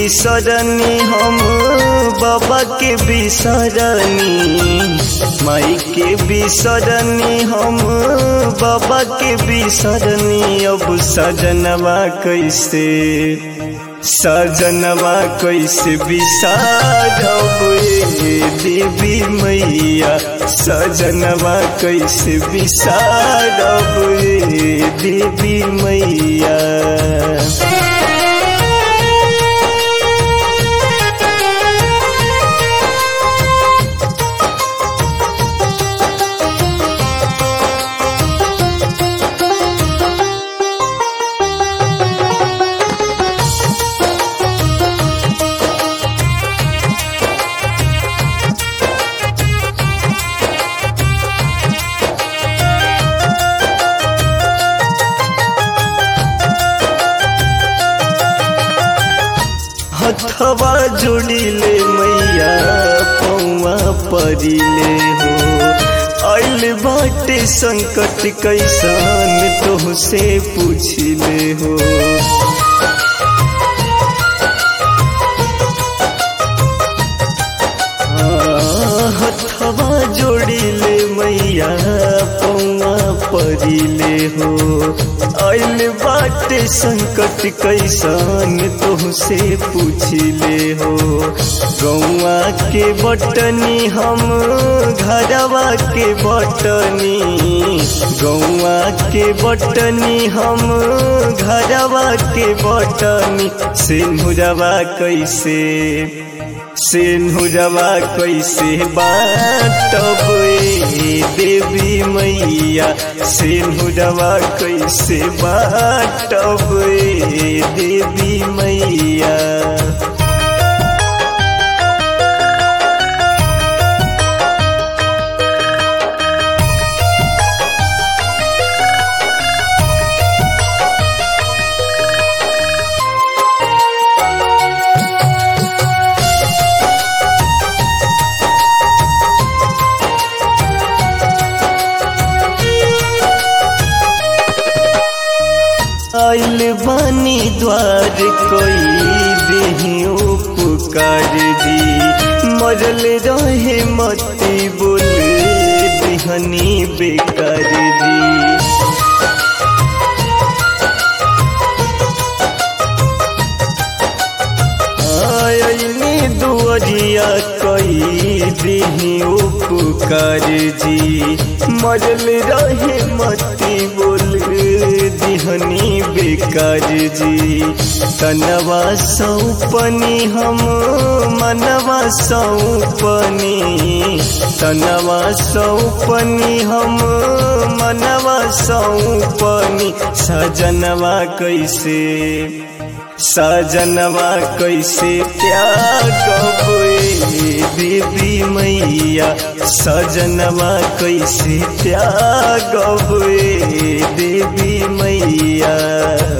बिसरनी हम बाबा के बिसरनी माई के बिसरनी हम बाबा के बिसरनी अब सजनवा कैसे सजनवा कैसे बिसारब ए देवी मैया सजनवा कैसे बिसारब ए देवी मैया हथवा जोड़िले मैया पौआ परिले हो आइल बाटे संकट कैसन तोहसे पूछिले हो हथवा जोड़िले मैया पौआ परिले हो आइल बाटे संकट कैसन तोहसे पूछिले हो गौआ के बटनी हम घरवा के बटनी गौआ के बटनी हम घरवा के बटनी सिंहुरवा कैसे सिंहुरवा कैसे बाटब ए देवी मैया सिंहुरवा कैसे बाटब ए देवी मैया आइल बानी द्वार कोई देही उपकार दी मरल रहे मती बोल दिहनी बेकार दी आयनी दुआरिया कई देही उपकार जी मरल रहे मती बोल दिहनी बेकार जी तनवा सौपनी हम मनवा सौपनी तनवा सौपनी हम मनवा सौपनी सजनवा कैसे सजनवा कैसे त्यागब देवी मैया सजनवा कैसे त्यागब देवी मैया